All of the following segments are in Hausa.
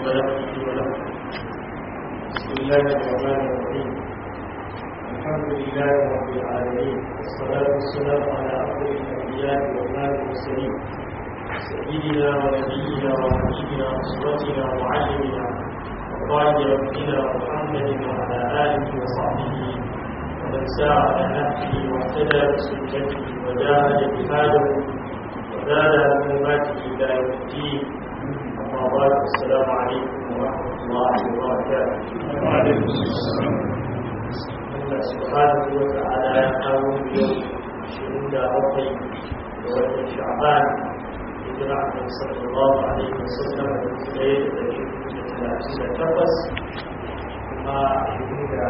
ولا مضل له بسم الله الرحمن الرحيم الحمد لله رب العالمين والصلاة والسلام على أفضل الأنبياء وإمام المرسلين سيدنا ونبينا وحبيبنا وأسوتنا ومعلمنا وقائد ربنا محمد وعلى آله وصحبه ومن سار على نهجه واهتدى بسنته وجاهد جهاده وزاد حكوماته إلى يوم الدين أما بعد السلام عليكم ورحمة الله وبركاته وعليكم السلام Allah subhanahu wa ta'ala ya kawo yau shirin da bakwai da watan sha'ban hijira a sallallahu alaihi wasallam da tsaye da dari da talatin da takwas kuma shirin da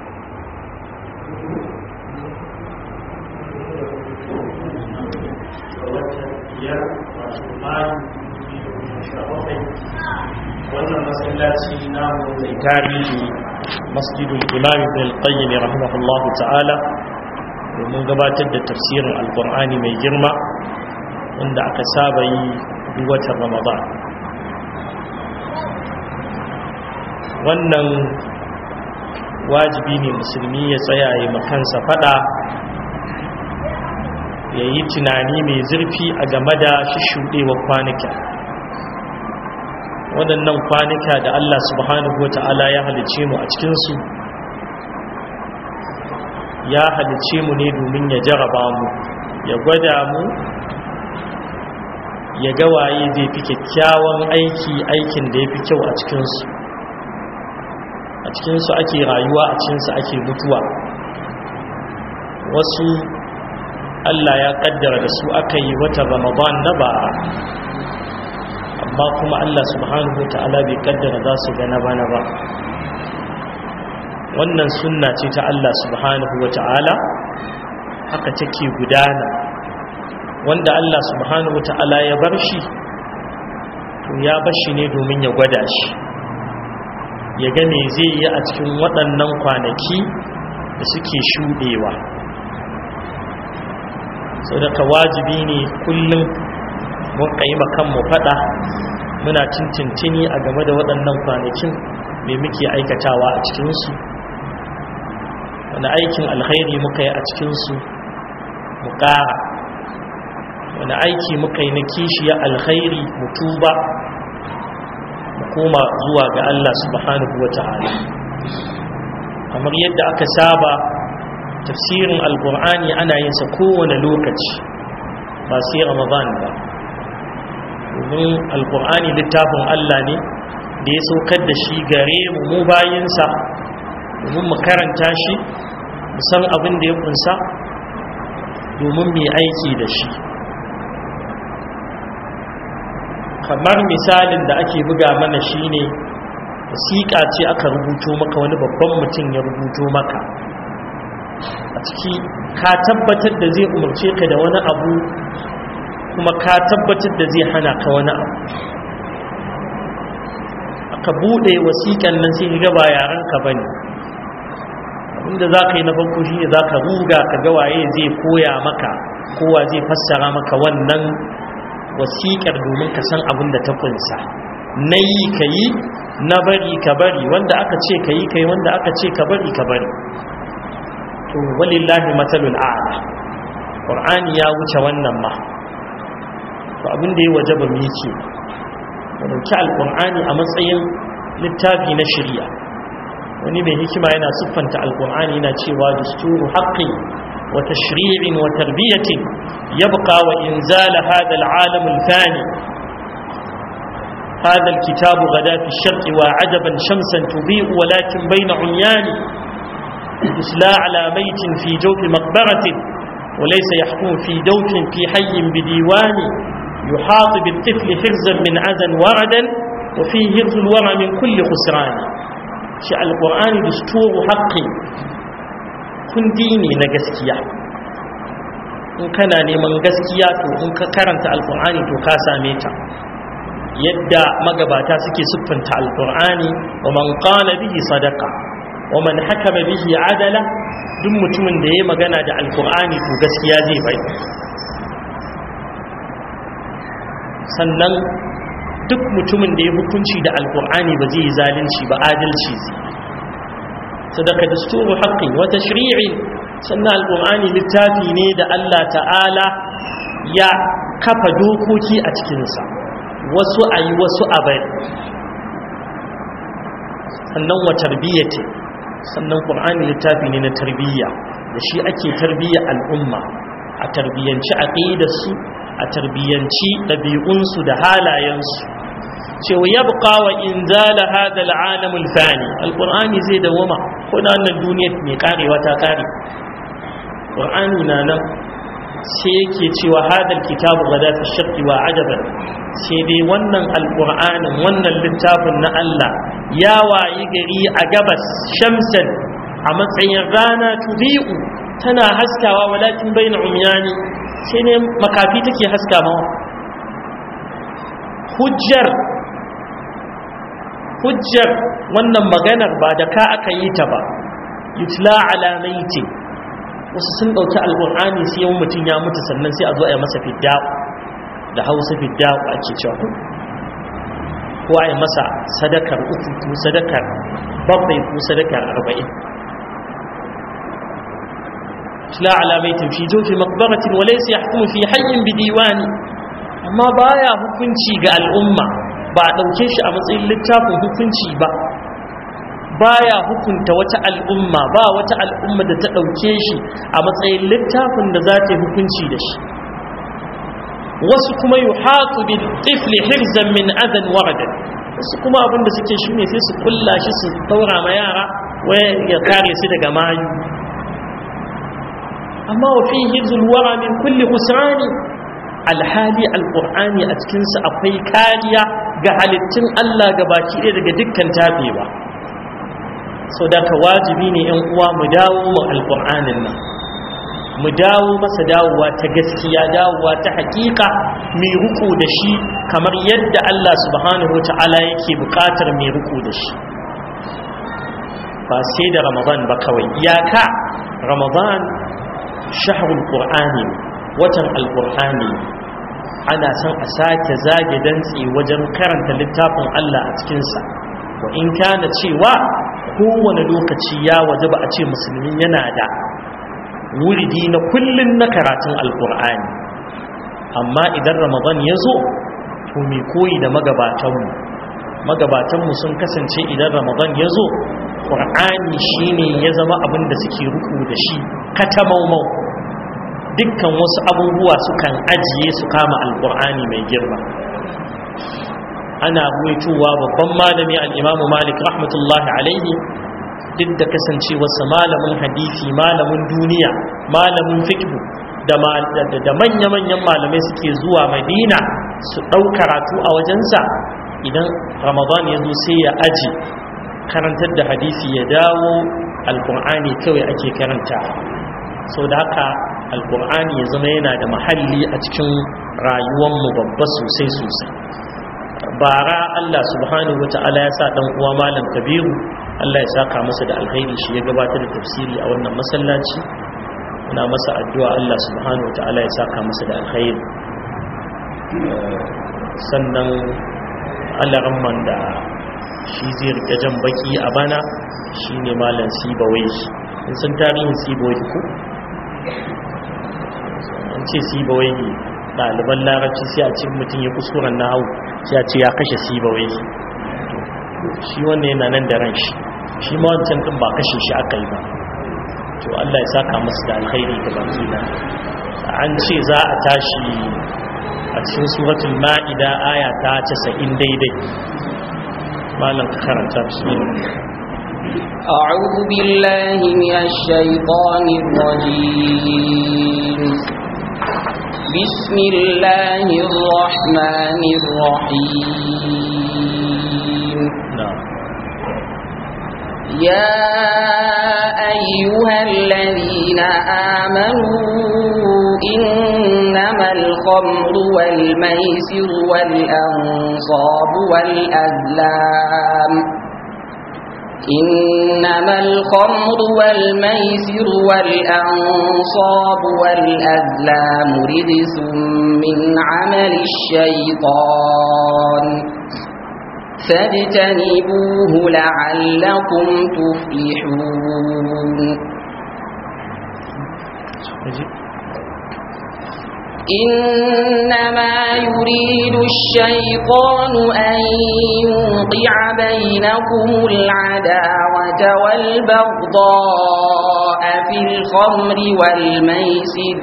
da watan biyar wato mayu sha bakwai wannan masallaci namu mai tarihi masjidul imam ibn al-qayyim rahimahullah ta'ala domin gabatar da tafsirin alqur'ani mai girma wanda aka saba yi duk watan ramadan wannan wajibi ne musulmi ya tsaya ya makansa fada ya yi tunani mai zurfi a game da shishuɗewa kwanuka waɗannan kwanuka da Allah subhanahu wa ta'ala ya halice mu a cikinsu ya halice mu ne domin ya jaraba mu ya gwada mu ya ga waye zai fi kyakkyawan aiki aikin da ya fi kyau a cikinsu a cikinsu ake rayuwa a cikinsu ake mutuwa wasu Allah ya kaddara da su aka yi wata ramadan na ba'a amma kuma Allah subhanahu ta'ala bai kaddara za su gana bana ba wannan sunna ce ta Allah subhanahu ta'ala haka take gudana wanda Allah subhanahu ta'ala ya bar shi to ya bar shi ne domin ya gwada shi ya ga me zai yi a cikin waɗannan kwanaki da suke shuɗewa sau da wajibi ne kullum mun yi kanmu fada muna tintintini a game da waɗannan kwanakin mai muke aikatawa a cikinsu wani aikin alkhairi muka yi a cikinsu mu ƙara wani aiki muka yi na kishiya alkhairi mu tuba mu koma zuwa ga Allah subhanahu wa ta'ala kamar yadda aka saba tafsirin alkur'ani ana yin sa kowane lokaci ba sai ramadan ba domin alkur'ani littafin Allah ne da ya saukar da shi gare mu mu bayinsa domin mu karanta shi mu san abin da ya kunsa domin mu aiki da shi kamar misalin da ake buga mana shine wasiƙa ce aka rubuto maka wani babban mutum ya rubuto maka a ciki ka tabbatar da zai umarce ka da wani abu kuma ka tabbatar da zai hana ka wani abu aka bude wasiƙan nan sai ga ba yaran ka bane abinda za ka yi na farko shine za ka ruga ka ga waye zai koya maka kowa zai fassara maka wannan wasiƙar domin ka san abin da ta kunsa na yi ka yi na bari ka bari wanda aka ce ka yi ka yi wanda aka ce ka bari ka bari to walillahi matsalul a'la qur'ani ya wuce wannan ma to abin da ya wajaba mu yake mu dauki alqur'ani a matsayin littafi na shari'a wani mai hikima yana siffanta alqur'ani yana cewa dusturu haqqi wa tashri'in wa tarbiyatin yabqa wa inzal hadha al'alam al-fani هذا الكتاب غدا في الشرق وعجبا شمسا تضيء ولكن بين عميان تسلى على ميت في جوف مقبرة وليس يحكم في دوف في حي بديوان يحاط بالطفل حرزا من عزا وردا وفيه حرز الورى من كل خسران شاء القرآن دستور حق kun dini na gaskiya in kana neman gaskiya to in ka karanta alkur'ani to ka same ta yadda magabata suke siffanta alkur'ani wa man qala bihi sadaqa wa man hakama bihi adala duk mutumin da ya magana da alkur'ani to gaskiya zai bai sannan duk mutumin da ya hukunci da alkur'ani ba zai yi zalunci ba adalci zai sadaka dasturu haqqin wa tashri'in sannan alkur'ani littafi ne da Allah ta'ala ya kafa dokoki a cikinsa wasu a yi wasu a bari sannan wa tarbiyyati sannan qur'ani littafi ne na tarbiyya da shi ake tarbiyya al'umma a tarbiyyanci aqidarsu a tarbiyyanci ɗabi'unsu da halayensu cewa yabqa wa inzala hada al'alam al-fani alqur'ani zai dawama ko na wannan duniyar mai karewa ta kare qur'ani na nan sai yake cewa hadal kitabu gada fi shakki wa ajaban sai dai wannan alqur'anin wannan littafin na Allah ya wayi gari a gabas shamsan a matsayin rana tubi'u tana haskawa walakin bayna umyani sai ne makafi take haska mawa hujjar hujjar wannan maganar ba da ka aka yi ta ba yutla ala maiti wasu sun ɗauki alƙur'ani sai yawan mutum ya mutu sannan sai a zo a yi masa fidda da hausa fidda ake cewa ko a yi masa sadakar uku ko sadakar bakwai ko sadakar arba'in tula alamaitin fi jofi makbaratin wale sai ya hukumu fi hayyin bidiwani amma baya hukunci ga al'umma ba a ɗauke shi a matsayin littafin hukunci ba baya hukunta wata al'umma ba wata al'umma da ta ɗauke shi a matsayin littafin da za ta yi hukunci da shi wasu kuma yi haƙu bin tifli hirzan min adan waradan wasu kuma abinda suke shi ne sai su kulla shi su taura ma yara waya ya kare su daga mayu amma wa fi hirzul wara min kulli husrani alhali alqur'ani a cikinsa akwai kariya ga halittun Allah ga baki ɗaya daga dukkan tafewa sau da ka wajibi ne yan uwa mu dawo mu alƙur'anin nan mu dawo masa dawowa ta gaskiya dawowa ta hakika mai ruku da shi kamar yadda Allah subhanahu wa ta'ala yake buƙatar mai ruku da shi ba sai da ramadan ba kawai iyaka ramadan shahrul qur'ani watan alqur'ani ana son a sake zage dantse wajen karanta littafin Allah a cikinsa wa in kana cewa kowane lokaci ya waje ba a ce musulmi yana da wuridi na kullun na karatun alkur'ani amma idan ramadan ya zo to mai koyi da magabatanmu magabatanmu sun kasance idan ramadan ya zo ƙur'ani shine ya zama abin da suke ruku da shi katamaumau dukkan wasu abubuwa sukan ajiye su kama alkur'ani mai girma ana ruwaitowa babban malami al'imamu malik rahmatullahi alaihi duk da kasancewarsa malamin hadisi malamin duniya malamin fikhu da manya-manyan malamai suke zuwa madina su ɗau karatu a wajensa idan ramadan ya zo sai ya aji karantar da hadisi ya dawo alkur'ani kawai ake karanta sau da haka alkur'ani ya zama yana da mahalli a cikin rayuwanmu babba sosai sosai bara Allah subhanahu wata'ala ya sa dan uwa malam kabiru Allah ya saka masa da alkhairi shi ya gabatar da tafsiri a wannan masallaci muna masa addu'a Allah subhanahu wata'ala ya saka masa da alkhairi sannan Allah ramman da shi zai rike jan baki a bana shine malam sibawai in san tarihin sibawai ko an ce sibawai ɗaliban larabci sai a cikin mutum ya kuskuren na hau sai a ce ya kashe sibawai shi wannan yana nan da ran shi shi ma wancan ɗin ba kashe shi aka yi ba to Allah ya saka masu da alkhairi ga baki na an ce za a tashi a cikin suratul ma'ida aya ta 90 daidai malam ka karanta bismillah أعوذ بالله من الشيطان الرجيم بسم الله الرحمن الرحيم na'am يا أيها الذين آمنوا إنما الخمر والميسر والأنصاب والأزلام إنما الخمر والميسر والأنصاب والأزلام رجس من عمل الشيطان فاجتنبوه لعلكم تفلحون إنما يريد الشيطان أن يوقع بينكم العداوة والبغضاء في الخمر والميسر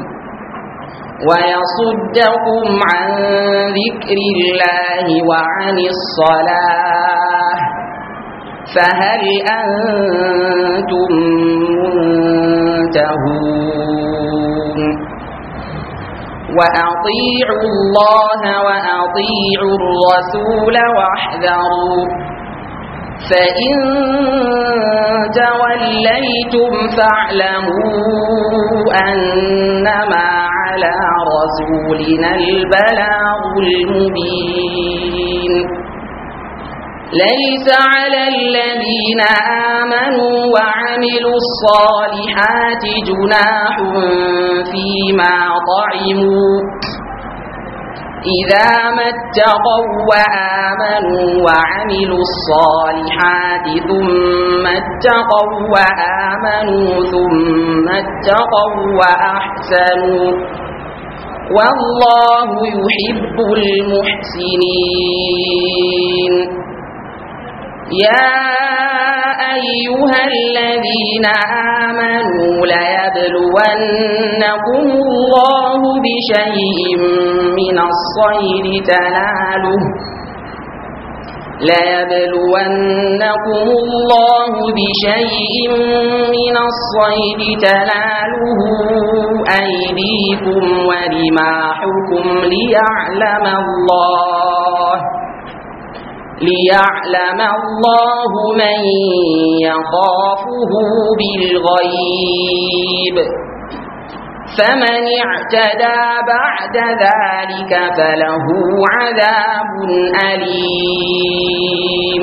ويصدكم عن ذكر الله وعن الصلاة فهل أنتم منتهون وأطيعوا الله وأطيعوا الرسول واحذروا فإن توليتم فاعلموا أنما على رسولنا البلاغ المبين ليس على الذين آمنوا وعملوا الصالحات جناح فيما طعموا إذا ما اتقوا وآمنوا وعملوا الصالحات ثم اتقوا وآمنوا ثم اتقوا وأحسنوا والله يحب المحسنين يا أيها الذين آمنوا ليبلونكم الله بشيء من الصيد تناله ليبلونكم الله بشيء من الصيد تناله أيديكم ورماحكم ليعلم الله ليعلم الله من يخافه بالغيب فمن اعتدى بعد ذلك فله عذاب أليم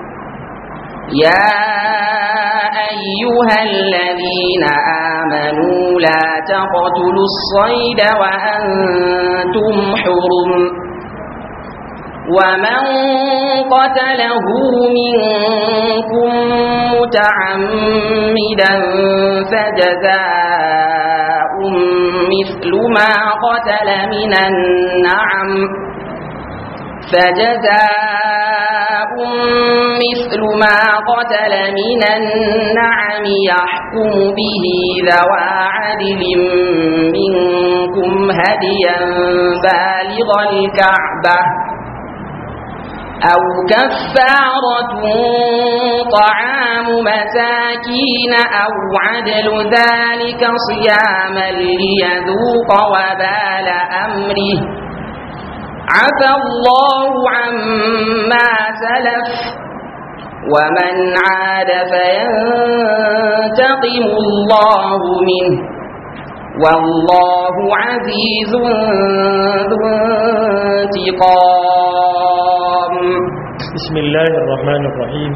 يا أيها الذين آمنوا لا تقتلوا الصيد وأنتم حرم ومن قتله منكم متعمدا فجزاء مثل ما قتل من النعم فجزاء مثل ما قتل من النعم يحكم به ذوى عدل منكم هديا بالغ الكعبة أو كفارة طعام مساكين أو عدل ذلك صياما ليذوق وبال أمره عفى الله عما سلف ومن عاد فينتقم الله منه والله عزيز ذو انتقام بسم الله الرحمن الرحيم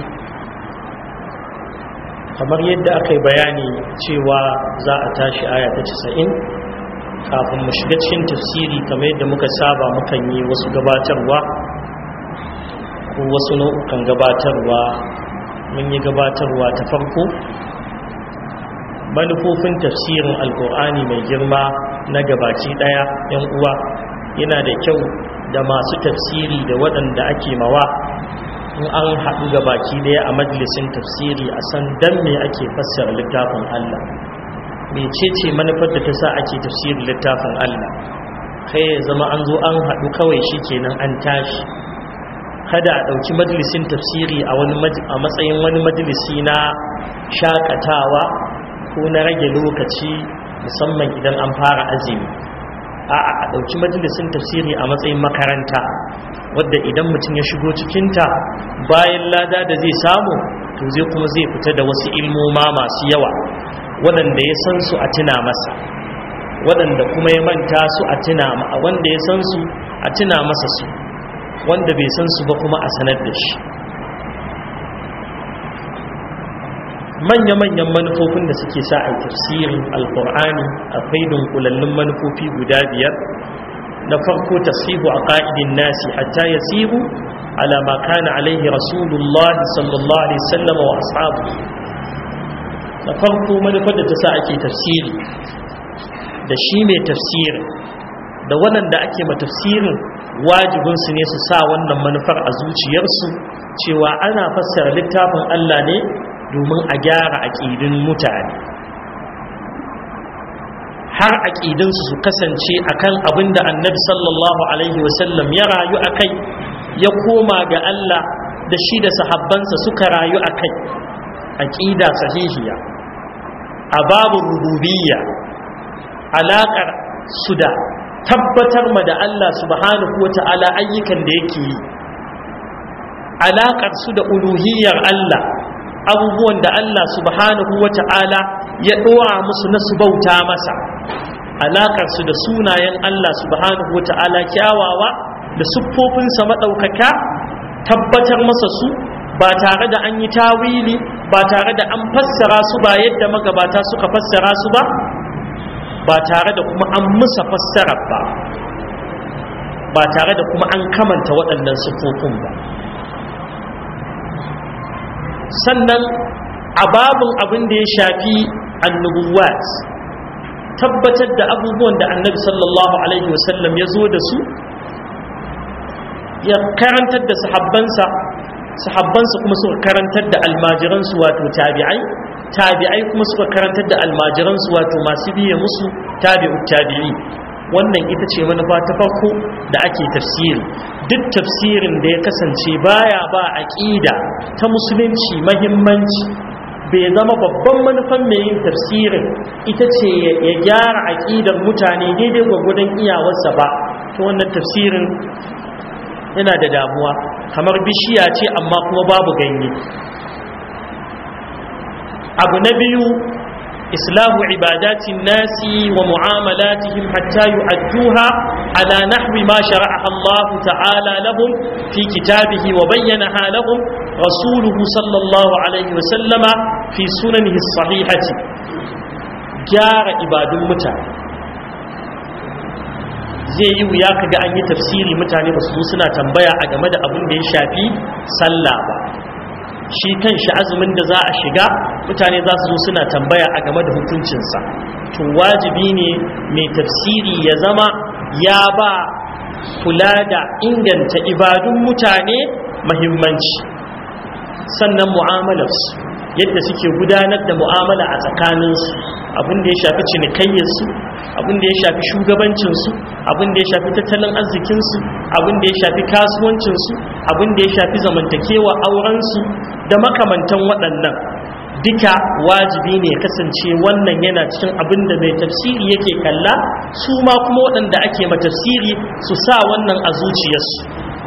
kamar yadda aka yi bayani cewa za a tashi aya ta 90 kafin mu shiga cikin tafsiri kamar yadda muka saba mukan yi wasu gabatarwa ko wasu nau'ukan gabatarwa mun yi gabatarwa ta farko manufofin tafsirin alkur'ani mai girma na gabaci daya yan uwa yana da kyau da masu tafsiri da waɗanda ake mawa in an haɗu gabaki daya a majalisin tafsiri a san dan me ake fassara littafin Allah mecece manufar da ta sa ake tafsirin littafin Allah kai ya zama an zo an haɗu kawai shi kenan an tashi kada a ɗauki majalisin tafsiri a matsayin wani majalisi na shakatawa ko na rage lokaci musamman idan an fara azumi a a ɗauki majalisin tafsiri a matsayin makaranta wadda idan mutum ya shigo cikinta bayan lada da zai samu to zai kuma zai fita da wasu ilmoma masu yawa waɗanda ya san su a tuna masa waɗanda kuma ya manta su a tuna wanda ya san su a tuna masa su wanda bai san su ba kuma a sanar da shi manya-manyan manufofin da suke sa a tafsirin alkur'ani akwai dunkulallun manufofi guda biyar na farko tasihu a ƙa'idin nasi hatta ya sihu على ما كان عليه رسول الله صلى الله عليه وسلم وأصحابه نفرق من فد تساعك تفسيري da shi mai tafsirin da waɗanda ake ma tafsirin wajibinsu ne su sa wannan manufar a zuciyarsu cewa ana fassara littafin Allah ne domin a gyara aƙidin mutane har aƙidinsu su kasance akan abin da annabi sallallahu alaihi wasallam ya rayu a kai ya koma ga Allah da shi da sahabbansa suka rayu a kai aƙida sahihiya a babu rububiyya alaƙar su da tabbatar ma da Allah subhanahu wa ta'ala ayyukan da yake yi alaƙar su da uluhiyyar Allah abubuwan da Allah subhanahu wa ta'ala ya ɗora musu na su bauta masa alaƙar su da sunayen Allah subhanahu wa ta'ala kyawawa da siffofinsa maɗaukaka tabbatar masa su ba tare da an yi tawili ba tare da an fassara su ba yadda magabata suka fassara su ba ba tare da kuma an musa fassarar ba ba tare da kuma an kamanta waɗannan siffofin ba sannan a babin abin da ya shafi annubuwat tabbatar da abubuwan da annabi sallallahu alaihi wasallam ya zo da su ya karantar da sahabbansa sahabbansa kuma suka karantar da almajiransu wato tabi'ai tabi'ai kuma suka karantar da almajiransu wato masu biye musu tabi'ut tabi'i wannan ita ce manufa ta farko da ake tafsiri duk tafsirin da ya kasance baya ba aqida ta musulunci mahimmanci bai zama babban manufan mai yin tafsirin ita ce ya gyara aqidar mutane daidai gwagwadon iyawarsa ba ta wannan tafsirin yana da damuwa kamar bishiya ce amma kuma babu ganye abu na biyu islahu ibadatin nasi wa mu'amalatihim hatta yu'adduha ala nahwi ma shara'aha Allah ta'ala lahum fi kitabihi wa bayyanaha lahum rasuluhu sallallahu alaihi wa sallama fi sunanihi sahihati gyara ibadun mutane zai yi wuya kaga an yi tafsiri mutane ba su suna tambaya a game da abin da ya shafi sallah ba shi kan shi azumin da za a shiga mutane za su zo suna tambaya a game da hukuncinsa to wajibi ne mai tafsiri ya zama ya ba kula da inganta ibadun mutane mahimmanci sannan mu'amalarsu yadda suke gudanar da mu'amala a tsakaninsu abin da ya shafi cinikayyarsu abin da ya shafi shugabancinsu abin da ya shafi tattalin arzikinsu abin da ya shafi kasuwancinsu abin da ya shafi zamantakewa aurensu da makamantan waɗannan duka wajibi ne ya kasance wannan yana cikin abin da mai tafsiri yake kalla su ma kuma waɗanda ake ma tafsiri su sa wannan a zuciyarsu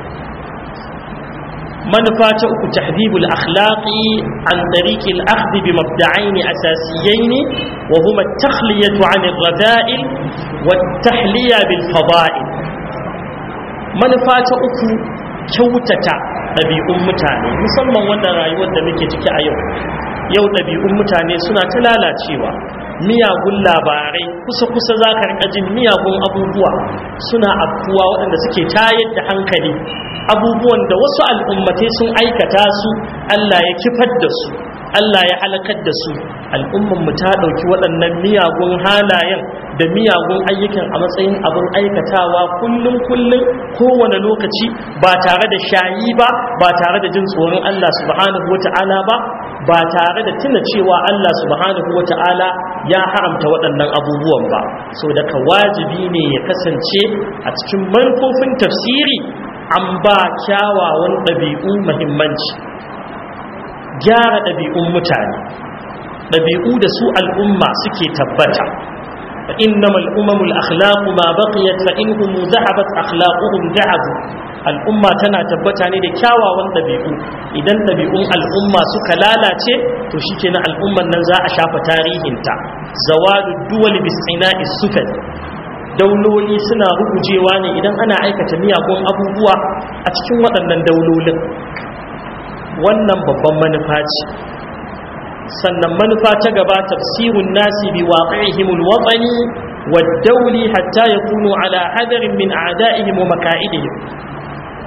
manufa ta uku tahdibul akhlaqi an tariqi al-akhdh bi mabda'ain asasiyain wa huma at-takhliyatu 'an ar-rada'il wa at-tahliya bil fada'il manufa ta uku kyautata ɗabi'un mutane musamman wannan rayuwar da muke ciki a yau yau ɗabi'un mutane suna ta lalacewa miyagun labarai kusa-kusa za ka rika jin miyagun abubuwa suna afkuwa waɗanda suke tayar da hankali abubuwan da wasu al'ummatai sun aikata su Allah ya kifar da su Allah ya halakar da su al'umman mu ta ɗauki waɗannan miyagun halayen da miyagun ayyukan a matsayin abin aikatawa kullum kullum kowane lokaci ba tare da shayi ba ba tare da jin tsoron Allah subhanahu wata'ala ba ba tare da tuna cewa Allah subhanahu wata'ala ya haramta waɗannan abubuwan ba so daga wajibi ne ya kasance a cikin manufofin tafsiri an ba kyawawan ɗabi'u muhimmanci gyara ɗabi'un mutane ɗabi'u da su al'umma suke tabbata fa innamal umamul akhlaqu ma baqiyat fa inhum dhahabat akhlaquhum dhahabu al'umma tana tabbata ne da kyawawan ɗabi'u idan ɗabi'un al'umma suka lalace to shikenan al'umman nan za a shafa tarihinta zawalu duwal bisina'i sufal dauloli suna rugujewa ne idan ana aikata miyagun abubuwa a cikin waɗannan daulolin wannan babban manufa ce sannan manufa ta gaba tafsirun nasi bi waqi'ihim alwatani wad-dawli hatta yakunu ala hadarin min a'da'ihim wa maka'idihim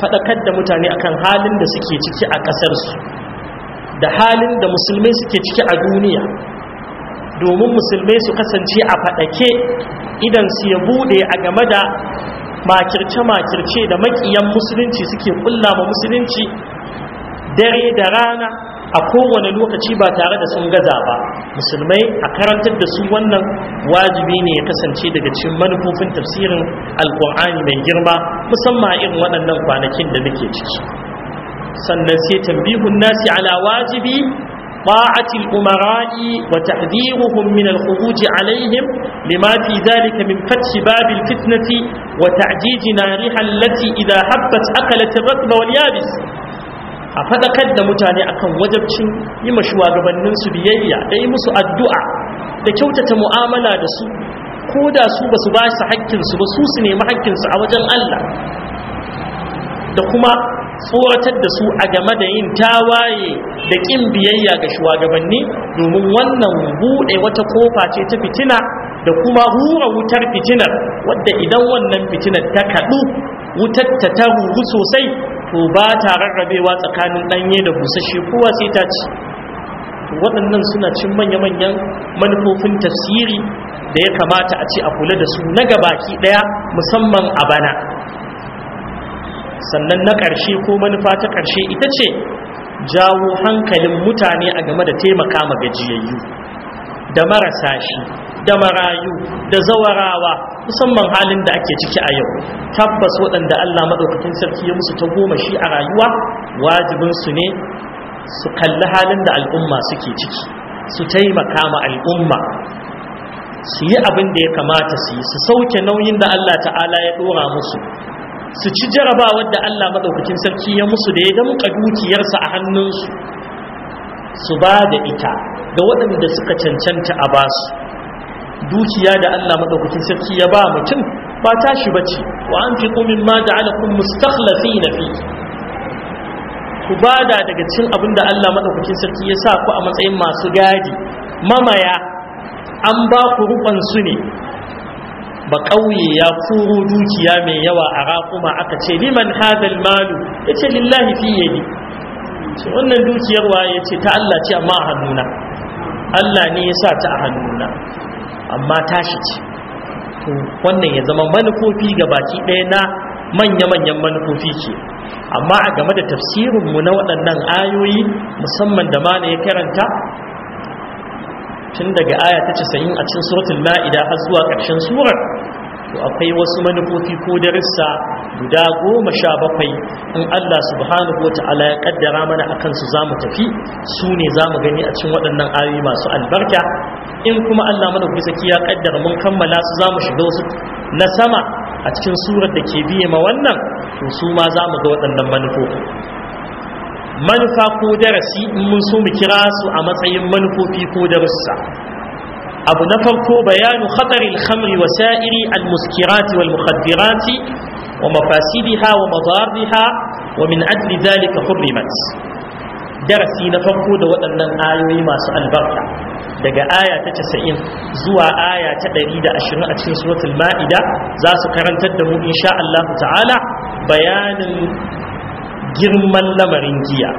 faɗakar da mutane akan halin da suke ciki a ƙasarsu da halin da musulmai suke ciki a duniya domin musulmai su kasance a faɗake idan su ya bude a game da makirce-makirce da makiyan musulunci suke kulla ma musulunci dare da rana a kowane lokaci ba tare da sun gaza ba musulmai a karantar da su wannan wajibi ne ya kasance daga cikin manufofin tafsirin alkur'ani mai girma musamman irin waɗannan kwanakin da nake ciki sannan sai tambihun nasi ala wajibi طاعة الأمراء وتحذيرهم من الخروج عليهم لما في ذلك من فتح باب الفتنة وتعجيج نارها التي إذا حبت أكلت الرطب واليابس a faɗakar da mutane akan wajabcin yi ma shugabanninsu biyayya da yi musu addu'a da kyautata mu'amala da su ko da su ba su ba su haƙƙinsu ba su su nemi haƙƙinsu a wajen Allah da kuma tsoratar da su a game da yin tawaye da ƙin biyayya ga shugabanni domin wannan buɗe wata kofa ce ta fitina da kuma hura wutar fitinar wadda idan wannan fitinar ta kaɗu wutar ta ta ruru sosai to ba ta rarrabewa tsakanin ɗanye da busasshe kowa sai ta ci waɗannan suna cin manya-manyan manufofin tafsiri da ya kamata a ce a kula da su na gabaki ɗaya musamman a bana sannan na ƙarshe ko manufa ta ƙarshe ita ce jawo hankalin mutane a game da taimaka ma gajiyayyu da marasa shi da marayu da zawarawa musamman halin da ake ciki a yau tabbas waɗanda Allah maɗaukakin sarki ya musu ta goma shi a rayuwa wajibinsu ne su kalli halin da al'umma suke ciki su taimaka ma al'umma su yi abin da ya kamata su yi su sauke nauyin da Allah ta'ala ya ɗora musu su ci jarabawar da Allah maɗaukakin sarki ya musu da ya damƙa dukiyarsa a hannunsu su ba da ita ga waɗanda suka cancanta a basu dukiya da Allah maɗaukakin sarki ya ba mutum ba tashi bace wa an fi kumin ma da alakun mustakhlafi na fi ku bada daga cin abin da Allah maɗaukakin sarki ya sa ku a matsayin masu gadi mamaya an ba ku rukon su ne ba ƙauye ya kuro dukiya mai yawa a raƙuma aka ce liman hadal malu ya ce lillahi fi yadi ce wannan dukiyar waye ce ta Allah ce amma a hannuna Allah ne ya sa ta a hannuna amma tashi ce to wannan ya zama manufofi ga baki ɗaya na manya-manyan manufofi ce amma a game da tafsirinmu na waɗannan ayoyi musamman da mana ya karanta tun daga aya ta casa'in a cikin suratul ma'ida har zuwa ƙarshen surar to akwai wasu manufofi ko darussa guda goma sha bakwai in Allah subhanahu wa ta'ala ya kaddara mana akan su zamu tafi su ne zamu gani a cikin waɗannan ayoyi masu albarka in kuma Allah mana saki ya kaddara mun kammala su zamu shiga wasu na sama a cikin surar da ke biye ma wannan to su ma zamu ga waɗannan manufofi manufa ko darasi in mun so mu kira su a matsayin manufofi ko darussa abu na farko bayanu khatari al-khamri wa sa'iri al-muskirati wal mukhaddirati wa mafasidiha wa madarriha wa min ajli dhalika hurrimat darasi na farko da waɗannan ayoyi masu albarka daga aya ta 90 zuwa aya ta 120 a cikin suratul ma'ida za su karantar da mu insha Allah ta'ala bayanin girman lamarin giya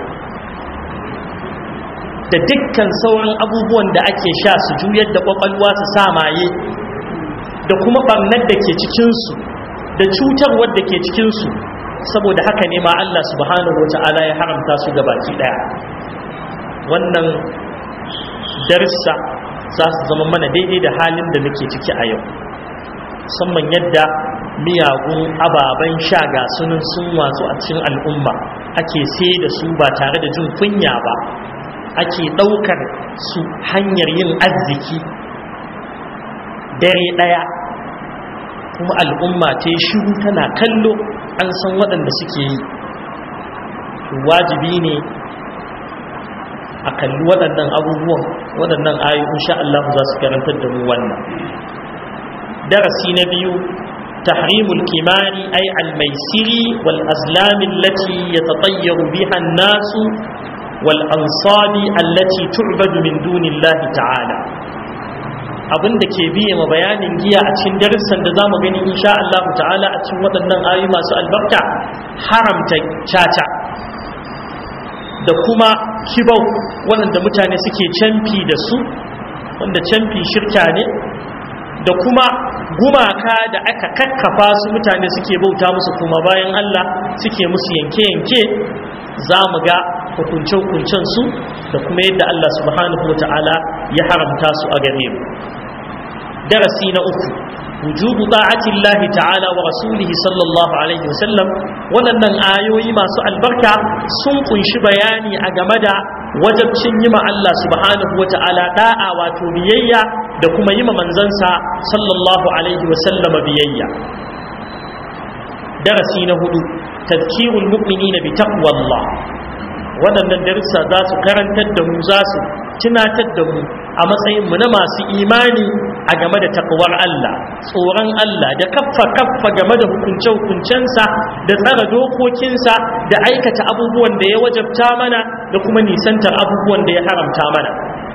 da dukkan sauran abubuwan da ake sha su juyar da kwakwalwa su sa maye da kuma barnar da ke cikinsu da cutarwar da ke cikinsu saboda haka ne ma Allah subhanahu wa ta'ala ya haramta su ga baki daya wannan darsa za su zama mana daidai da halin da muke ciki a yau musamman yadda miyagun ababen sha ga sunan sun watsu a cikin al'umma ake sai da su ba tare da jin kunya ba ake ɗaukar su hanyar yin arziki dare ɗaya kuma al'umma ta yi shiru tana kallo an san waɗanda suke yi wajibi ne a kalli waɗannan abubuwan waɗannan ayu insha Allah za su karantar da mu wannan darasi na biyu تحريم الكمان أي الميسر والأزلام التي يتطير بها الناس والأنصاب التي تعبد من دون الله تعالى abin da ke biye ma bayanin giya a cikin darussan da zamu gani insha Allah ta'ala a cikin waɗannan ayoyi masu albarka haramta caca da kuma kibau waɗanda mutane suke canfi da su wanda canfi shirka ne da kuma gumaka da aka kakkafa su mutane suke bauta musu kuma bayan Allah suke musu yanke-yanke za mu ga hukunce-hukuncen su da kuma yadda Allah subhanahu wa ta'ala ya haramta su a gare mu darasi na uku wujubu ta'atillahi ta'ala wa rasulihi sallallahu alaihi wasallam waɗannan ayoyi masu albarka sun kunshi bayani a game da wajabcin yi ma Allah subhanahu wa ta'ala da'a wato biyayya da kuma yi ma manzansa sallallahu alaihi wasallama biyayya darasi na hudu tazkirul mu'minina bi taqwallah waɗannan darussa za su karantar da mu za su tunatar da mu a matsayin mu na masu imani a game da takwar Allah tsoron Allah da kaffa kaffa game da hukunce hukuncensa da tsara dokokinsa da aikata abubuwan da ya wajabta mana da kuma nisantar abubuwan da ya haramta mana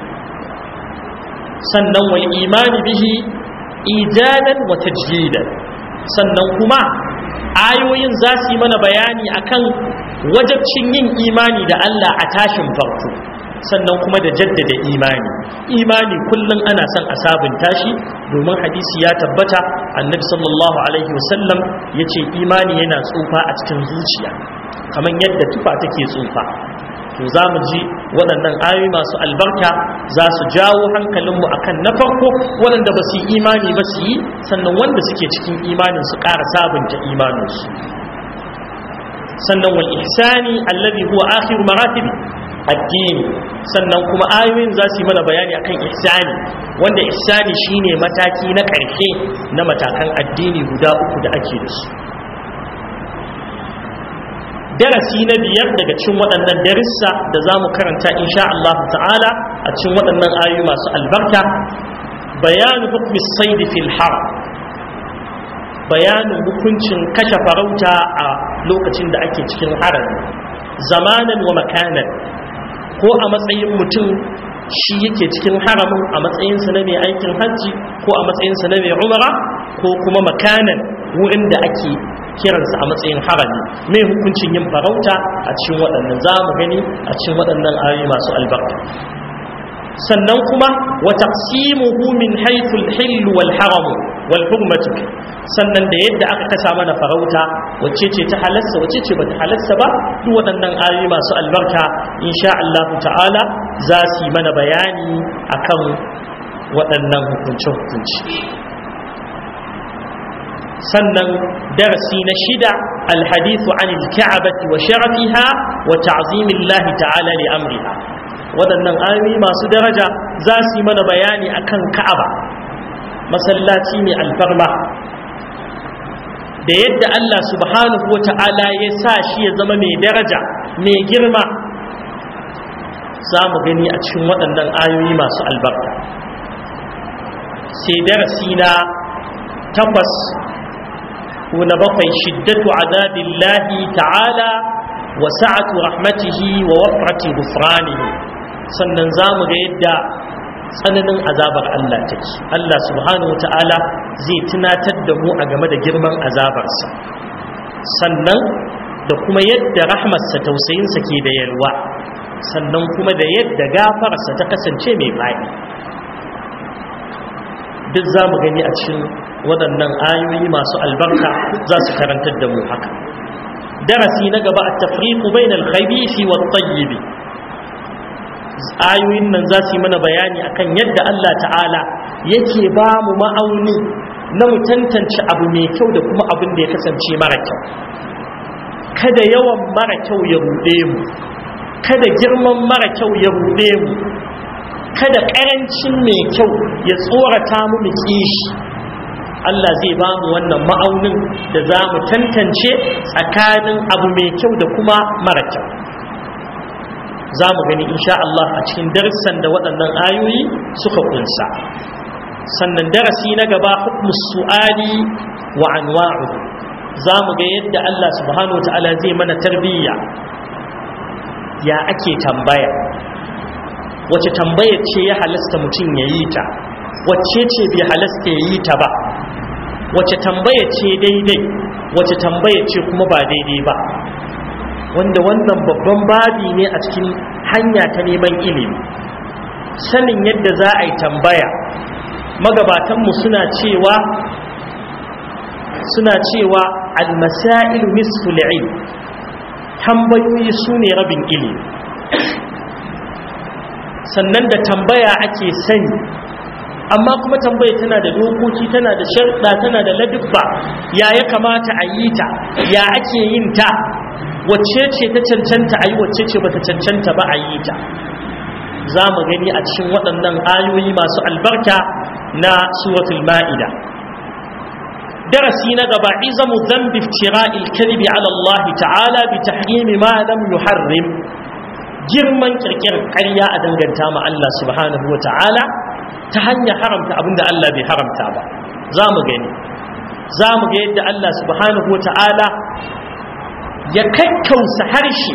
sannan wal imani bihi ijadan wa tajdidan sannan kuma ayoyin za su yi mana bayani akan wajabcin yin imani da Allah a tashin farko sannan kuma da jaddada imani imani kullum ana son a sabunta shi domin hadisi ya tabbata annabi sallallahu alaihi wasallam ya ce imani yana tsufa a cikin zuciya kamar yadda tufa take tsufa to za mu ji waɗannan ayoyi masu albarka za su jawo hankalinmu akan na farko waɗanda ba su yi imani ba su yi sannan wanda suke cikin imanin su ƙara sabunta imaninsu sannan wal ihsani allazi huwa akhiru maratibi addini sannan kuma ayoyin za su yi mana bayani akan ihsani wanda ihsani shine mataki na ƙarshe na matakan addini guda uku da ake da su darasi na biyar daga cikin waɗannan darussa da za mu karanta insha Allah ta'ala a cikin waɗannan ayoyi masu albarka bayanu hukmi saidi fil haram bayanin hukuncin kashe farauta a lokacin da ake cikin harami zamanan wa makanan ko a matsayin mutum shi yake cikin haramin a matsayinsa na mai aikin hajji ko a matsayinsa na mai umara ko kuma makanan wurin da ake kiransa a matsayin harami mai hukuncin yin farauta a cikin waɗannan za mu gani a cikin waɗannan ayoyi masu albarka sannan kuma wa taqsimuhu min haythu al-hill wal haram wal hurmatu sannan da yadda aka kasa mana farauta wacce ce ta halasta wacce ce bata halasta ba duk waɗannan ayoyi masu albarka insha Allah ta'ala za su yi mana bayani akan waɗannan hukunce hukunci sannan darasi na shida alhadithu anil ka'abati wa sharafiha wa ta'zimillahi ta'ala li amriha waɗannan ayoyi masu daraja za su yi mana bayani akan ka'aba masallaci mai alfarma da yadda Allah subhanahu wa ta'ala ya sa shi ya zama mai daraja mai girma za mu gani a cikin waɗannan ayoyi masu albarka sai darasi na takwas ko na bakwai shiddatu azabillahi ta'ala wa sa'atu rahmatihi wa wafrati ghufranihi sannan za mu ga yadda tsananin azabar Allah take Allah subhanahu wata'ala zai tunatar da mu a game da girman azabarsa sannan da kuma yadda rahmarsa tausayinsa ke da yalwa sannan kuma da yadda gafararsa ta kasance mai faɗi duk za mu gani a cikin waɗannan ayoyi masu albarka za su karantar da mu haka darasi na gaba a tafriqu bainal khabisi wat tayyib ayoyin nan za su yi mana bayani akan yadda Allah ta'ala yake ba mu ma'auni na mu tantance abu mai kyau da kuma abin da ya kasance mara kyau kada yawan mara kyau ya ruɗe mu kada girman mara kyau ya ruɗe mu kada ƙarancin mai kyau ya tsorata mu mu kishi Allah zai ba mu wannan ma'aunin da za mu tantance tsakanin abu mai kyau da kuma mara kyau za mu gani insha Allah a cikin darussan da waɗannan ayoyi suka kunsa sannan darasi na gaba hukmu su'ali wa anwa'u za mu ga yadda Allah subhanahu ta'ala zai mana tarbiyya ya ake tambaya wace tambaya ce ya halasta mutum ya yi ta wacce ce bai halasta ya yi ta ba wace tambaya ce daidai wace tambaya ce kuma ba daidai ba wanda wannan babban babi ne a cikin hanya ta neman ilimi sanin yadda za a yi tambaya magabatanmu suna cewa suna cewa almasailu nisful ilm tambayoyi su ne rabin ilimi sannan da tambaya ake sani amma kuma tambaya tana da dokoki tana da sharɗa tana da ladubba ya ya kamata a yi ta ya ake yin ta wacce ce ta cancanta a yi wacce ce ba ta cancanta ba a yi ta za mu gani a cikin waɗannan ayoyi masu albarka na suratul ma'ida darasi na gaba izamu dhanbi iftira'il kadhibi ala Allah ta'ala bi tahrimi ma lam yuharrim girman kirkirar ƙarya a danganta ma Allah subhanahu wa ta'ala ta hanyar haramta abinda Allah bai haramta ba za mu gani za mu ga yadda Allah subhanahu wa ta'ala ya kakkausa harshe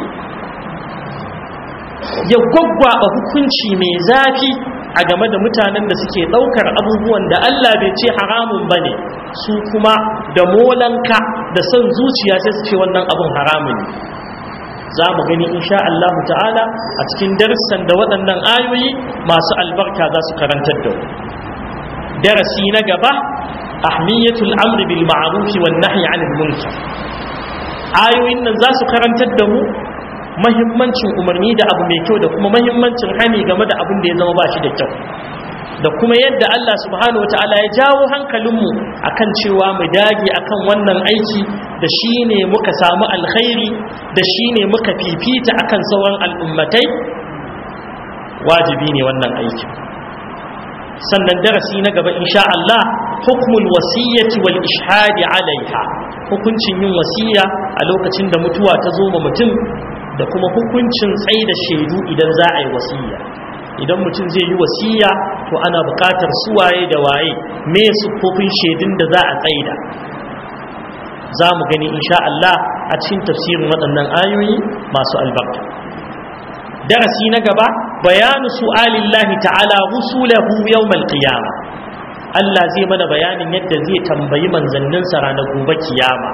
ya gwaggwaba hukunci mai zafi a game da mutanen da suke ɗaukar abubuwan da Allah bai ce haramun ba ne su kuma da molanka da son zuciya sai su ce wannan abun haramun ne za mu gani insha Allah ta'ala a cikin darussan da waɗannan ayoyi masu albarka za su karantar da darasi na gaba ahmiyatul amri bil ma'ruf wan nahyi 'anil munkar ayoyin nan za su karantar da mu mahimmancin umarni da abu mai kyau da kuma mahimmancin hani game da abin da ya zama ba shi da kyau da kuma yadda Allah subhanahu wata'ala ya jawo hankalinmu akan cewa mu dage akan wannan aiki da shi ne muka samu alkhairi da shi ne muka fifita akan sauran al'ummatai wajibi ne wannan aiki sannan darasi na gaba insha Allah hukmul wasiyyati wal ishhadi alaiha hukuncin yin wasiya a lokacin da mutuwa ta zo ma mutum da kuma hukuncin tsaida shaidu idan za a yi wasiya idan mutum zai yi wasiya to ana buƙatar suwaye da waye me siffofin shaidun da za a tsaida za mu gani insha Allah a cikin tafsirin waɗannan ayoyi masu albarka darasi na gaba bayanu su'alillahi ta'ala rusulahu yawmal qiyama Allah zai mana bayanin yadda zai tambayi manzanninsa ranar gobe kiyama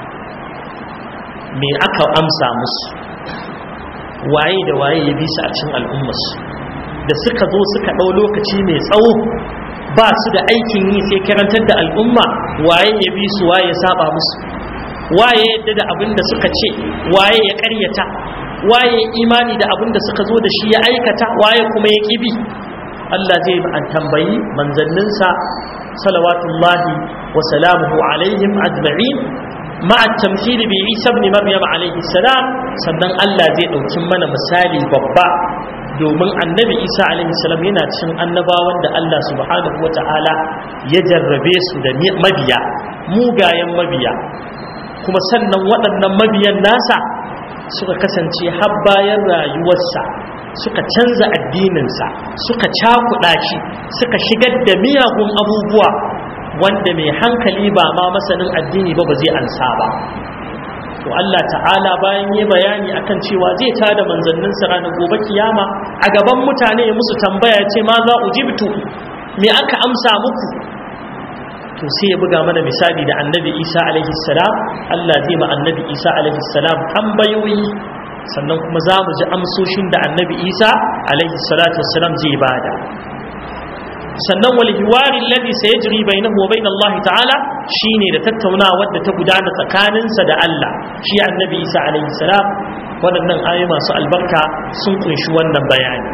me aka amsa musu waye da waye ya bi su a cikin al'ummarsu da suka zo suka ɗau lokaci mai tsawo ba su da aikin yi sai karantar da al'umma waye ya bi su waye ya saba musu waye yadda da abin da suka ce waye ya karyata waye imani da abin da suka zo da shi ya aikata waye kuma ya kibi Allah zai an tambayi manzanninsa salawatullahi wa salamuhu alaihim ajma'in مع التمثيل بعيسى ابن مريم عليه السلام sannan Allah zai ɗauki mana misali babba domin annabi isa alaihi salam yana cikin annabawan da Allah subhanahu wa ta'ala ya jarrabe su da mabiya mugayen mabiya kuma sannan waɗannan mabiyan nasa suka kasance har bayan rayuwarsa suka canza addininsa suka cakuɗa shi suka shigar da miyagun abubuwa wanda mai hankali ba ma masanin addini ba ba zai ansa ba to Allah ta'ala bayan yi bayani akan cewa zai tada manzannin sa ranar gobe kiyama a gaban mutane ya musu tambaya ce ma za ujibtu me aka amsa muku to sai ya buga mana misali da annabi Isa alaihi salam Allah zai ma annabi Isa alaihi salam tambayoyi sannan kuma za mu ji amsoshin da annabi Isa alaihi salatu wassalam zai bada sannan wal hiwari alladhi sayajri bainahu wa bain Allah ta'ala shine da tattaunawa wadda ta gudana tsakaninsa da Allah shi annabi Isa alaihi salam waɗannan ayoyi masu albarka sun kunshi wannan bayani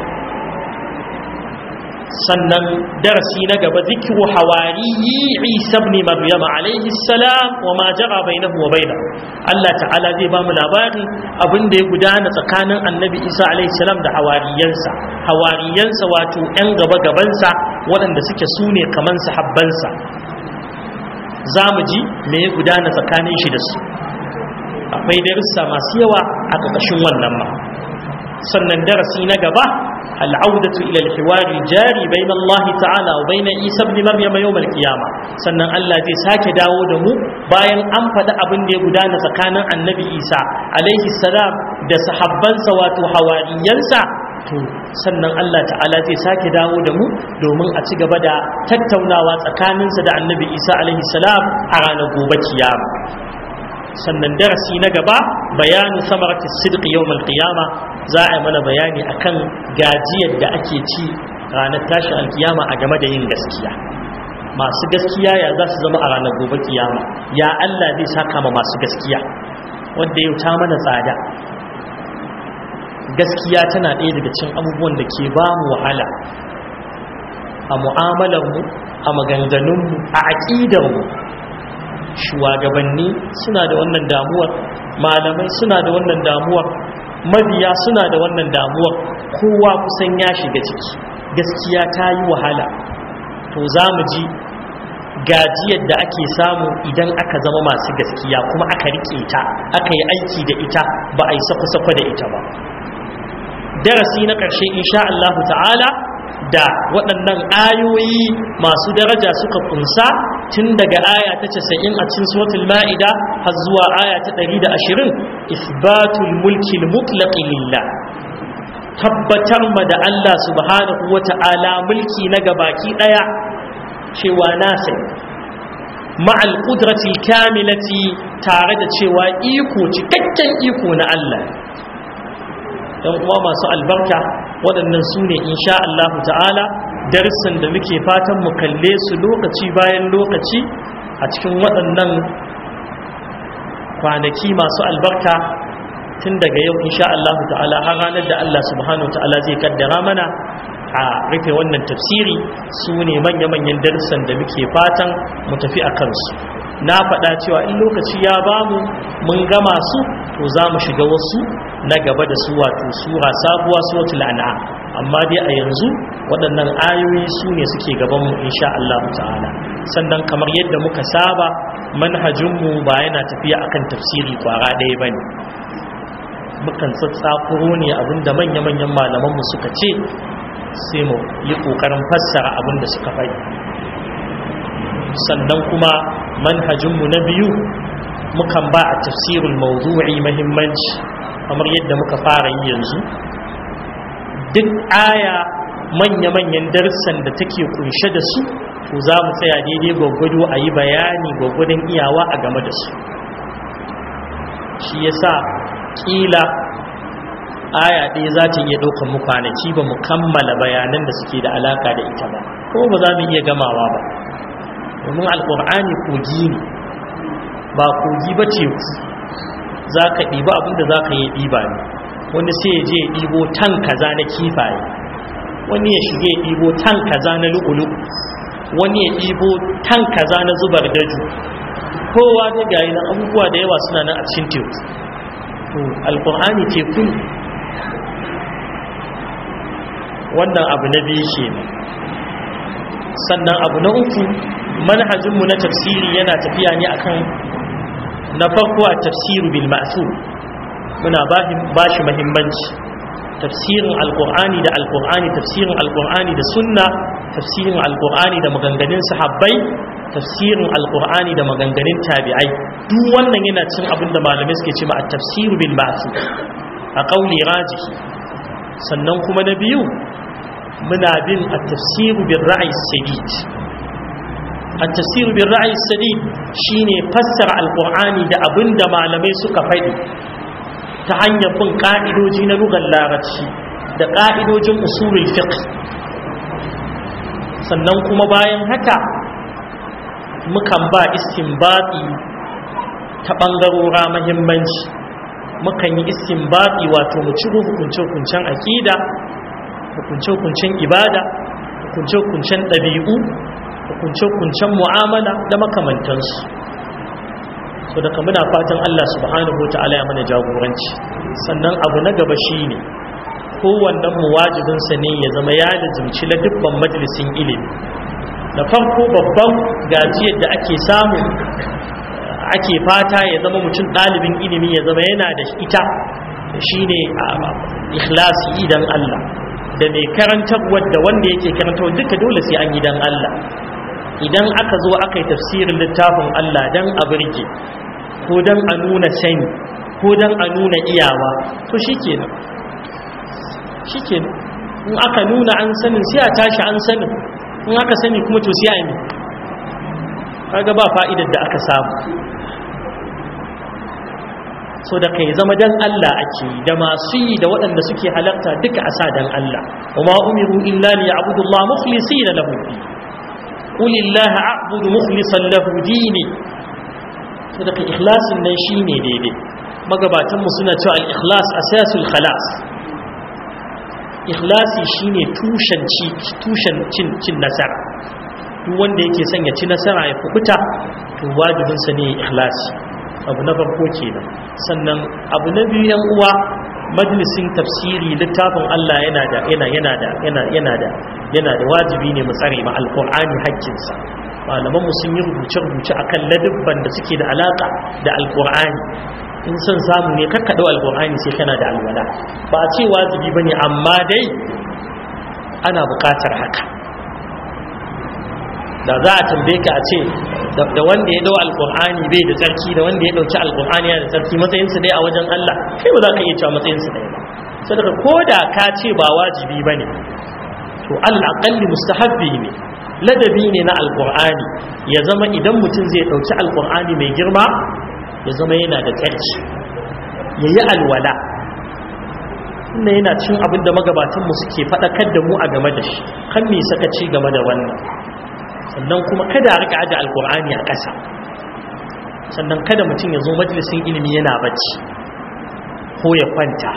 sannan darasi na gaba zikiru hawariyi Isa ibn Maryam alaihi salam wa ma jara bainahu wa bainahu Allah ta'ala zai ba mu labarin abin da ya gudana tsakanin annabi Isa alaihi salam da hawariyansa hawariyansa wato yan gaba gabansa waɗanda suke su ne kaman sahabbansa za mu ji me ya gudana tsakanin shi da su akwai darussa masu yawa a ƙarƙashin wannan ma sannan darasi na gaba al'audatu ila al-hiwari jari bain Allah ta'ala wa bain Isa ibn Maryam yawm al-qiyama sannan Allah zai sake dawo da mu bayan an faɗi abin da ya gudana tsakanin Annabi Isa alaihi salam da sahabbansa wato hawariyansa to sannan Allah ta'ala zai sake dawo da mu domin a ci gaba da tattaunawa tsakaninsa da annabi isa alaihi salam a ranar gobe kiyama sannan darasi na gaba bayanu samarati sidqi yawmal qiyama za a yi mana bayani akan gajiyar da ake ci ranar tashin alkiyama a game da yin gaskiya masu gaskiya ya za su zama a ranar gobe kiyama ya Allah zai saka ma masu gaskiya wanda yau ta mana tsada gaskiya tana ɗaya daga cikin abubuwan da ke ba mu wahala a mu'amalarmu a maganganunmu a aƙidarmu shugabanni suna da wannan damuwar malamai suna da wannan damuwar mabiya suna da wannan damuwar kowa kusan ya shiga ciki gaskiya ta yi wahala to za mu ji gajiyar da ake samu idan aka zama masu gaskiya kuma aka rike ta aka yi aiki da ita ba a yi sako-sako da ita ba darasi na ƙarshe insha Allah ta'ala da waɗannan ayoyi masu daraja suka kunsa tun daga aya ta 90 a cikin suratul ma'ida har zuwa aya ta 120 isbatul mulki al-mutlaq lillah tabbatar ma da Allah subhanahu wata'ala mulki na gabaki daya cewa nasa ma'al qudratil kamilati tare da cewa iko cikakken iko na Allah yan uwa masu albarka waɗannan su ne insha Allah ta'ala darussan da muke fatan mu kalle su lokaci bayan lokaci a cikin waɗannan kwanaki masu albarka tun daga yau insha Allah ta'ala har ranar da Allah subhanahu wa ta'ala zai kaddara mana a rufe wannan tafsiri su ne manya-manyan darussan da muke fatan mu tafi a kansu na faɗa cewa in lokaci ya bamu mun gama su to za mu shiga wasu na gaba da su wato sura sabuwa suratul an'am amma dai a yanzu waɗannan ayoyi su ne suke gaban mu insha Allah ta'ala sannan kamar yadda muka saba manhajinmu ba yana tafiya akan tafsiri kwara ɗaya bane mukan tsatsakuro ne abinda manya-manyan malamanmu suka ce sai mu yi ƙoƙarin fassara abinda suka faɗi sannan kuma manhajinmu na biyu mukan ba a tafsirul mawdu'i mahimmanci kamar yadda muka fara yi yanzu duk aya manya-manyan darussan da take kunshe da su to za mu tsaya daidai gwaggwado a yi bayani gwaggwadon iyawa a game da su shi yasa kila aya ɗaya za ta iya ɗaukar mu kwanaki ba mu kammala bayanan da suke da alaka da ita ba ko ba za mu iya gamawa ba domin alƙur'ani kogi ne ba kogi ba teku za ka ɗiba abinda za ka yi ɗiba ne wani sai ya je ya ɗibo tan kaza na kifaye wani ya shige ya ɗibo tan kaza na lu'ulu wani ya ɗibo tan kaza na zubar daju kowa da gayi na abubuwa da yawa suna nan a cikin teku to alƙur'ani teku ne wannan abu na biyu ke sannan abu na uku manhajinmu na tafsiri yana tafiya ne akan na farko a tafsiru bil ma'thur muna ba shi muhimmanci tafsirin alqur'ani da alqur'ani tafsirin alqur'ani da sunna tafsirin alqur'ani da maganganun sahabbai tafsirin alqur'ani da maganganun tabi'ai duk wannan yana cin abin da malamai suke cewa at-tafsiru bil ma'thur a qauli rajihi sannan kuma na biyu muna bin at-tafsiru bil ra'i sadid التفسير بالرأي السديد شيني فسر القرآن da abinda malamai suka faɗi ta hanyar bin ƙa'idoji na lugar larabci da ƙa'idojin usulul fiqh sannan kuma bayan haka mukan ba istinbati ta ɓangarora mahimmanci mukan yi istinbati wato mu ciro hukunce-hukuncen aƙida hukunce-hukuncen ibada hukunce-hukuncen ɗabi'u hukunce-hukuncen mu'amala da makamantansu so daga muna fatan Allah subhanahu ta'ala ya mana jagoranci sannan abu na gaba shine kowannen mu wajibinsa ne ya zama ya lazimci la dubban majalisin ilimi da farko babban gajiyar da ake samu ake fata ya zama mutum ɗalibin ilimi ya zama yana da ita shine ikhlasi idan Allah da mai karantarwa da wanda yake karantarwa duka dole sai an yi dan Allah idan aka zo aka yi tafsirin littafin Allah dan a birge ko dan a nuna sani ko dan a nuna iyawa to shikenan shikenan in aka nuna an sanin sai a tashi an sanin in aka sani kuma to sai a yi kaga ba fa'idar da aka samu so da kai zama dan Allah ake da masu yi da waɗanda suke halarta duka a sa dan Allah wa ma umiru illa li ya'budu Allah mukhlisina lahu din qul illaha a'budu mukhlishan lahu dini so da kai ikhlasin nan shine daidai magabatan mu suna cewa al-ikhlas asasul khalas ikhlasi shine tushen ci tushen cin cin nasara duk wanda yake son ya ci nasara ya kubuta to wajibinsa ne ikhlasi abu na farko kenan sannan abu na biyu yan uwa majalisin tafsiri littafin Allah yana da yana yana da yana yana da yana da wajibi ne mu tsare ma alqur'ani haƙƙinsa malaman mu sun yi rubuce rubuce akan ladabban da suke da alaka da alqur'ani in son samu ne kakka dau alqur'ani sai kana da alwala ba a ce wajibi bane amma dai ana buƙatar haka da za a tambaye ka a ce da wanda ya dau alkur'ani bai da tsarki da wanda ya dauki alkur'ani yana da tsarki matsayinsu dai a wajen Allah kai ba za ka iya cewa matsayinsu dai ba saboda ko da ka ce ba wajibi ba ne to al'aƙalli mustahabbi ne ladabi ne na alkur'ani ya zama idan mutum zai dauki alkur'ani mai girma ya zama yana da tsarki ya yi alwala wannan yana cin abin da magabatanmu suke faɗakar da mu a game da shi kan me sakaci game da wannan sannan kuma kada a rika aje alkur'ani a ƙasa sannan kada mutum ya zo majalisin ilimi yana bacci ko ya kwanta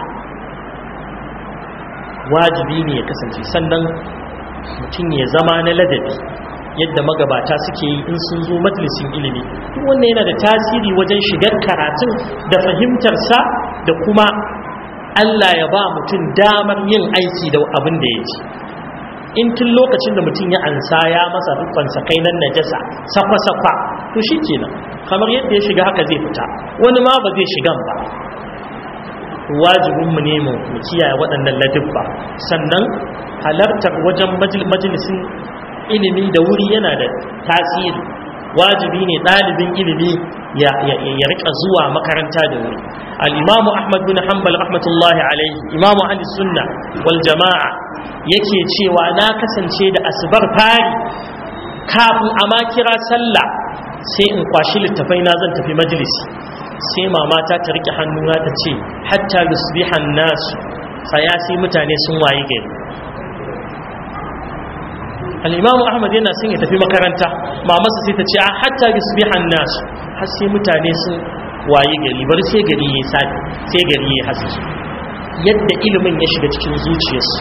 wajibi ne ya kasance sannan mutum ya zama na ladabi yadda magabata suke yi in sun zo majalisin ilimi duk wannan yana da tasiri wajen shigar karatun da fahimtarsa da kuma Allah ya ba mutum damar yin aiki da abin da ya ji in tun lokacin da mutum ya ansa ya masa rukunsa kai nan najasa safa-safa to shi kenan kamar yadda ya shiga haka zai fita wani ma ba zai shigan ba wajibinmu ne mu kiyaye waɗannan ladubba sannan halartar wajen majalisin ilimi da wuri yana da tasiri wajibi ne ɗalibin ilimi ya rika zuwa makaranta da wuri al-imamu ahmad bin hanbal rahmatullahi alaihi imamu ahli sunna wal jama'a yake cewa na kasance da asubar fari kafin a ma kira sallah sai in kwashi littafai na zan tafi majalisi sai mamata ta rike hannuna ta ce hatta yusbihan nasu tsaya sai mutane sun waye gari al-imamu ahmad yana son ya tafi makaranta mamarsa sai ta ce a hatta yusbihan nasu har sai mutane sun waye gari bar sai gari ya safi sai gari ya haske yadda ilimin ya shiga cikin zuciyarsu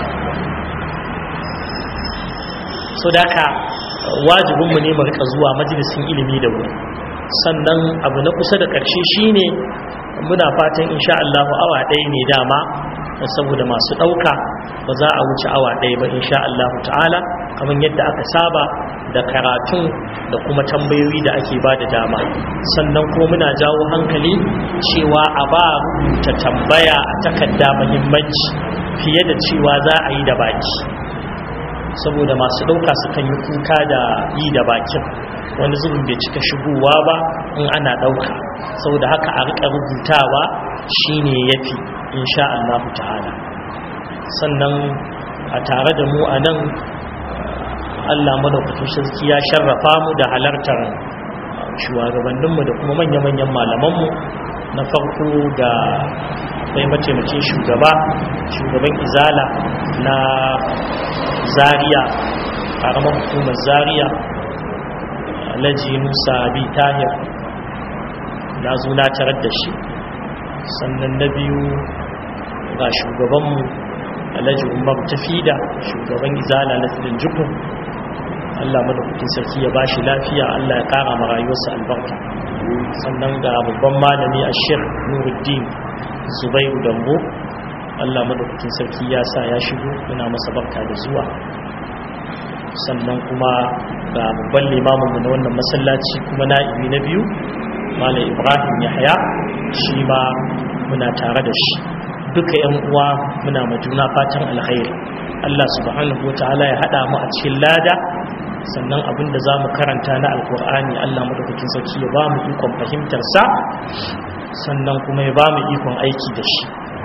so da haka wajibinmu ne mu rika zuwa majalisin ilimi da wuri sannan abu na kusa da ƙarshe shine muna fatan insha Allah awa ɗaya ne dama saboda masu ɗauka ba za a wuce awa ɗaya ba insha Allah ta'ala kamar yadda aka saba da karatun da kuma tambayoyi da ake ba da dama sannan kuma muna jawo hankali cewa a ba rubuta tambaya a takarda muhimmanci fiye da cewa za a yi da baki saboda masu ɗauka sukan yi kuka da yi da bakin wani zubin bai cika shigowa ba in ana ɗauka saboda haka a riƙa rubutawa shine yafi insha Allah ta'ala sannan a tare da mu a nan Allah madaukakin sarki ya sharrafa mu da halartar shugabanninmu da kuma manya-manyan malamanmu na farko ga akwai mataimakin shugaba shugaban izala na zaria karamar hukumar zaria alhaji musa bi tahir na zo na tarar da shi sannan na biyu ga shugabanmu alhaji umar tafida shugaban izala na filin jukun allah madaukakin sarki ya bashi lafiya allah ya kara ma rayuwarsa albarka sannan ga babban malami a shir nuruddin zubairu dambo allah madaukakin sarki ya sa ya shigo yana masa barka da zuwa sannan kuma ga babban limaminmu na wannan masallaci kuma na'ibi na biyu malam ibrahim yahya shi ma muna tare da shi duka yan uwa muna ma juna fatan alkhairi Allah subhanahu wataala ya hada mu a cikin lada sannan abin da za mu karanta na alkur'ani Allah madaukakin sarki ya ba mu ikon fahimtar sa sannan kuma ya ba mu ikon aiki da shi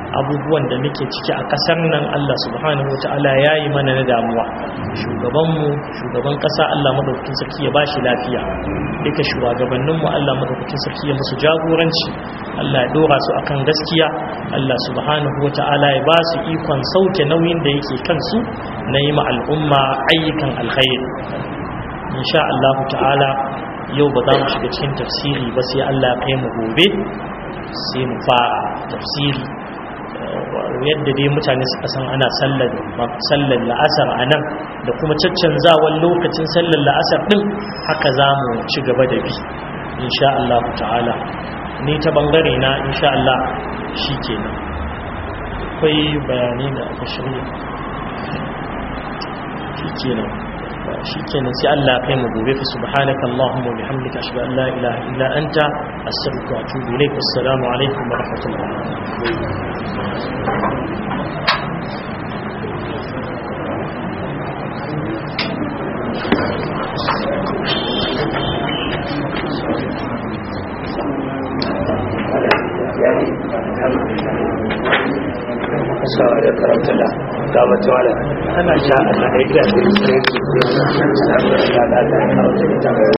abubuwan da muke ciki a kasar nan Allah subhanahu wataala yayi mana na damuwa shugabanmu shugaban kasa Allah madaukakin sarki ya bashi lafiya duka shugabanninmu Allah madaukakin sarki ya musu jagoranci Allah ya dora su akan gaskiya Allah subhanahu wataala ya ba su ikon sauke nauyin da yake kansu na yi ma al'umma ayyukan alkhairi insha Allah ta'ala yau ba za mu shiga cikin tafsiri ba sai Allah ya kai mu gobe sai mu fara tafsiri yadda dai mutane suka san ana sallar sallar la'asar a nan da kuma caccanzawan lokacin sallar la'asar din haka za mu ci gaba da bi insha Allah ta'ala ni ta bangare na insha Allah shi kenan akwai bayanai da aka shirya shi kenan shi kenan sai Allah ya kai mu gobe fa subhanaka allahumma wa bihamdika ashhadu an la ilaha illa anta astaghfiruka wa atubu ilaik assalamu alaikum wa rahmatullahi sawa da karanta da gabata wala ana sha Allah ya gida da